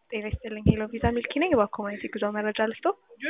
ጤና ይስጥልኝ ሄሎ ቪዛ ሚልኪ ነኝ። በኮሚኒቲ ጉዞ መረጃ ልስጦ።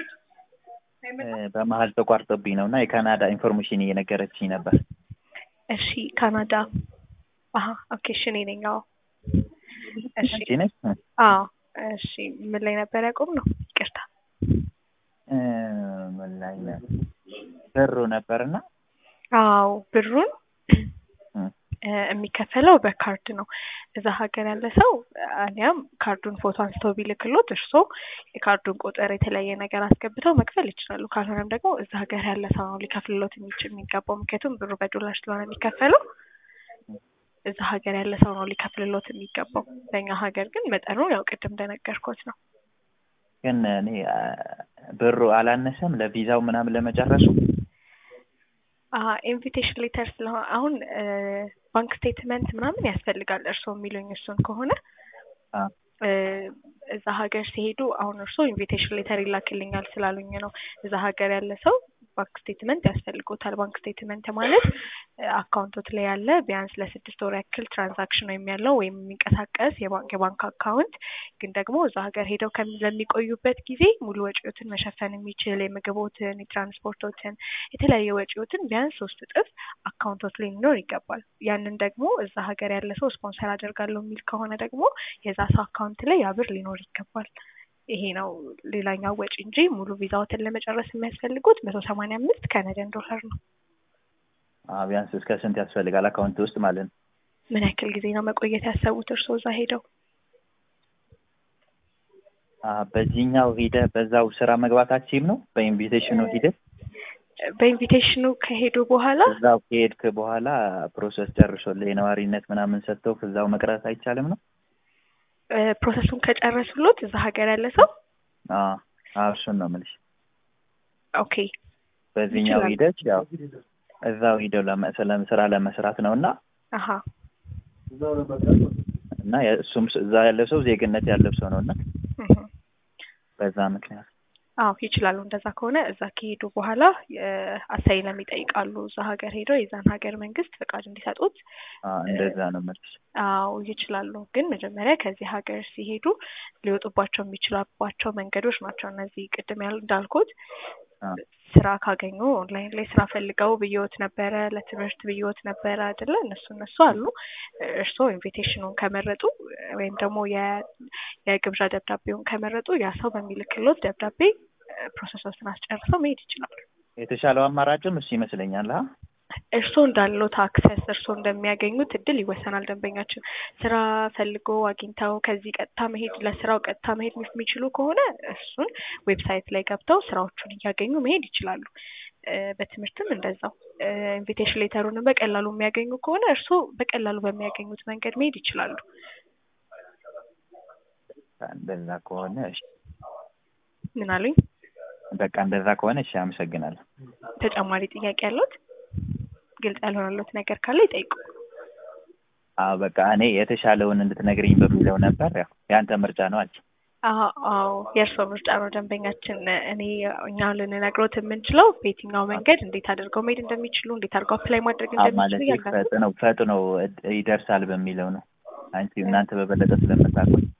በመሀል ተቋርጦብኝ ነው እና የካናዳ ኢንፎርሜሽን እየነገረችኝ ነበር። እሺ ካናዳ። አሀ ኦኬ እሺ እኔ ነኝ። አዎ እሺ አንቺ ነሽ? አዎ እሺ ምን ላይ ነበር ያቆም ነው? ይቅርታ እ ምን ላይ ነው? ብሩ ነበርና አዎ ብሩን እ የሚከፈለው በካርድ ነው። እዛ ሀገር ያለ ሰው አሊያም ካርዱን ፎቶ አንስተው ቢልክሎት እርሶ የካርዱን ቁጥር የተለያየ ነገር አስገብተው መክፈል ይችላሉ። ካልሆነም ደግሞ እዛ ሀገር ያለ ሰው ነው ሊከፍልሎት የሚችል የሚገባው። ምክንያቱም ብሩ በዶላር ስለሆነ የሚከፈለው እዛ ሀገር ያለ ሰው ነው ሊከፍልሎት የሚገባው። በእኛ ሀገር ግን መጠኑ ያው ቅድም እንደነገርኩት ነው። ግን እኔ አ፣ ብሩ አላነሰም ለቪዛው ምናምን ለመጨረሱ ኢንቪቴሽን ሌተር ስለሆነ አሁን ባንክ ስቴትመንት ምናምን ያስፈልጋል። እርስዎ የሚሉኝ እሱን ከሆነ አ፣ እ፣ እዛ ሀገር ሲሄዱ አሁን እርስዎ ኢንቪቴሽን ሌተር ይላክልኛል ስላሉኝ ነው። እዛ ሀገር ያለ ሰው ባንክ ስቴትመንት ያስፈልጎታል። ባንክ ስቴትመንት ማለት አካውንቶት ላይ ያለ ቢያንስ ለስድስት ወር ያክል ትራንዛክሽን ወይም ያለው ወይም የሚንቀሳቀስ የባንክ የባንክ አካውንት ግን ደግሞ እዛ ሀገር ሄደው ከሚ- ለሚቆዩበት ጊዜ ሙሉ ወጪዎትን መሸፈን የሚችል የምግቦትን፣ የትራንስፖርቶትን፣ የተለያየ ወጪዎትን ቢያንስ ሶስት እጥፍ አካውንቶት ላይ ሊኖር ይገባል። ያንን ደግሞ እዛ ሀገር ያለ ሰው ስፖንሰር አደርጋለሁ የሚል ከሆነ ደግሞ የዛ ሰው አካውንት ላይ ያ ብር ሊኖር ይገባል። ይሄ ነው ሌላኛው ወጪ እንጂ ሙሉ ቪዛዎትን ለመጨረስ የሚያስፈልጉት መቶ ሰማንያ አምስት ካናዲያን ዶላር ነው። አ፣ ቢያንስ እስከ ስንት ያስፈልጋል አካውንት ውስጥ ማለት ነው? ምን ያክል ጊዜ ነው መቆየት ያሰቡት እርስዎ እዛ ሄደው? አ፣ በዚህኛው ሂደህ በዛው ስራ መግባታችም ነው በኢንቪቴሽኑ ሂደህ በኢንቪቴሽኑ ከሄዱ በኋላ እዛው ከሄድክ በኋላ ፕሮሰስ ጨርሶልህ የነዋሪነት ምናምን ሰጥተው እዛው መቅረት አይቻልም ነው? እ፣ ፕሮሰሱን ከጨረሱሎት እዛ ሀገር ያለ ሰው አ፣ አ፣ እሱን ነው የምልሽ። ኦኬ በዚህኛው ይችላል። ሂደት ያው እዛው ሂደው ለመ- ስለ- ስራ ለመስራት ነው እና አሀ እና እሱም እዛ ያለ ሰው ዜግነት ያለው ሰው ነው እና እህ። በዛ ምክንያት አዎ ይችላሉ። እንደዛ ከሆነ እዛ ከሄዱ በኋላ አሳይለም ይጠይቃሉ። እዛ ሀገር ሄደው የዛን ሀገር መንግስት ፈቃድ እንዲሰጡት አ፣ እንደዛ ነው የምልሽ። አዎ ይችላሉ። ግን መጀመሪያ ከዚህ ሀገር ሲሄዱ ሊወጡባቸው የሚችላባቸው መንገዶች ናቸው እነዚህ ቅድም ያል እንዳልኩት አ፣ ስራ ካገኙ ኦንላይን ላይ ስራ ፈልገው ብየወት ነበረ፣ ለትምህርት ብየወት ነበረ አይደለ? እነሱ እነሱ አሉ። እርስዎ ኢንቪቴሽኑን ከመረጡ ወይም ደግሞ የ- የግብዣ ደብዳቤውን ከመረጡ ያ ሰው በሚልክሎት ደብዳቤ ፕሮሰሶችን አስጨርሰው መሄድ ይችላሉ። የተሻለው አማራጭም እሱ ይመስለኛል። አ እርስዎ እንዳሉት አክሰስ እርስዎ እንደሚያገኙት እድል ይወሰናል። ደንበኛችን ስራ ፈልጎ አግኝተው ከዚህ ቀጥታ መሄድ ለስራው ቀጥታ መሄድ የሚችሉ ከሆነ እሱን ዌብሳይት ላይ ገብተው ስራዎቹን እያገኙ መሄድ ይችላሉ። እ፣ በትምህርትም እንደዛው ኢንቪቴሽን ሌተሩንም በቀላሉ የሚያገኙ ከሆነ እርስዎ በቀላሉ በሚያገኙት መንገድ መሄድ ይችላሉ። እንደዛ ከሆነ እሺ፣ ምን አሉኝ? በቃ እንደዛ ከሆነ እሺ፣ አመሰግናለሁ። ተጨማሪ ጥያቄ ያለዎት? ግልጽ ያልሆነሎት ነገር ካለ ይጠይቁ። አዎ በቃ እኔ የተሻለውን እንድትነግሪኝ በሚለው ነበር። ያው ያንተ ምርጫ ነው አልሽ። አዎ አዎ የእርስዎ ምርጫ ነው ደንበኛችን። እኔ እኛ ልንነግሮት የምንችለው በየትኛው መንገድ እንዴት አድርገው መሄድ እንደሚችሉ እንዴት አድርገው አፕላይ ማድረግ አዎ ማለት እንደሚችሉ እያንዳንዱ ፈጥነው ፈጥነው ይደርሳል በሚለው ነው። አንቺ እናንተ በበለጠ ስለምታውቁት